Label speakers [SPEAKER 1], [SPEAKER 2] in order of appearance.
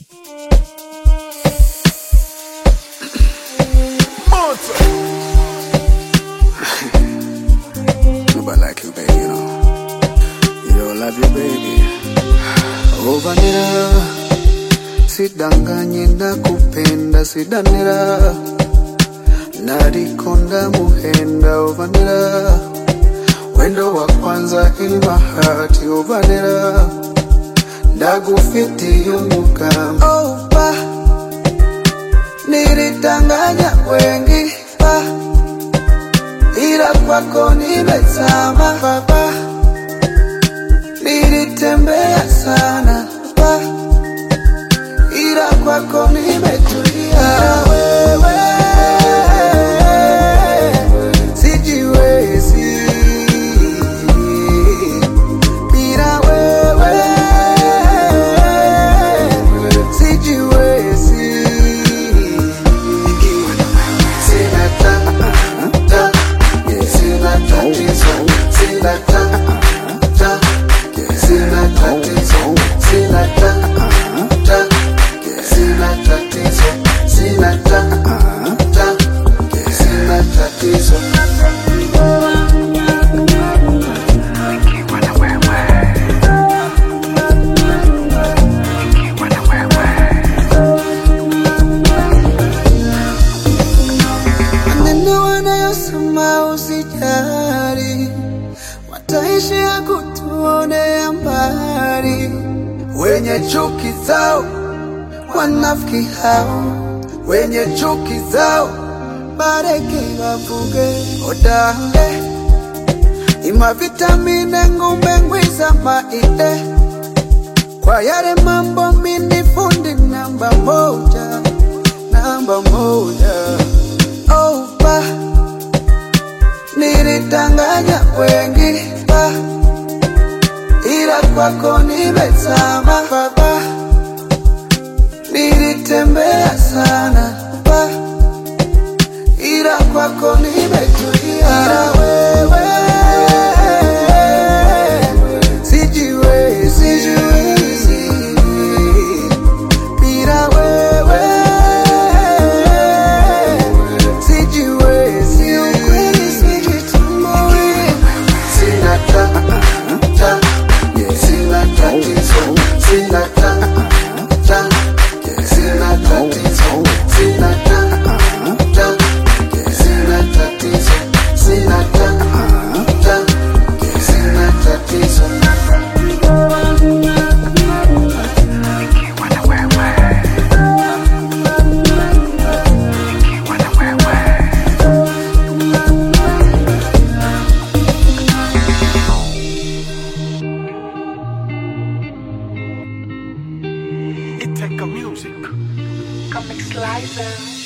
[SPEAKER 1] Nobody like you, baby, you know. You don't love you, baby. Ovanira, sidanganye nakupenda, sidanira. Narikonda muhenda, ovanira. Wendo wa kwanza in my heart, ovanira. Ndagufiti yumukam. Oh, pa. Nilidanganya wengi, pa. ila kwako nimezama baba, nilitembea sana baba, ila kwako nimetulia. Wewe sijiwezi bila wewe, sijiwezi sina ta ta sina tatizo sina ta ta sina tatizo sina ta ta sina tatizo sina ta ta sina tatizo maneno wanayosema usijali, wataishia kutuonea mbali. Wenye chuki zao wanafiki hao, wenye chuki zao bareke wavuge odale ima vitamine ngumbe ngwiza maide kwa yale mambo mini fundi namba moja, namba moja. Oh, ba. Nilidanganya wengi ba. Ila kwako nimezama baba, nilitembea sana ba. Ila kwako nimetulia. Ila wewe sijiwezi, sijiwezi. Bila wewe sijiwezi, ukweli sijitambui. Sina ta ta, sina tatizo, sina ta ta, sina tatizo, sina ta ta, sina tatizo, sina ta ta, sina tatizo.
[SPEAKER 2] It take a music.
[SPEAKER 3] Comic Slicer.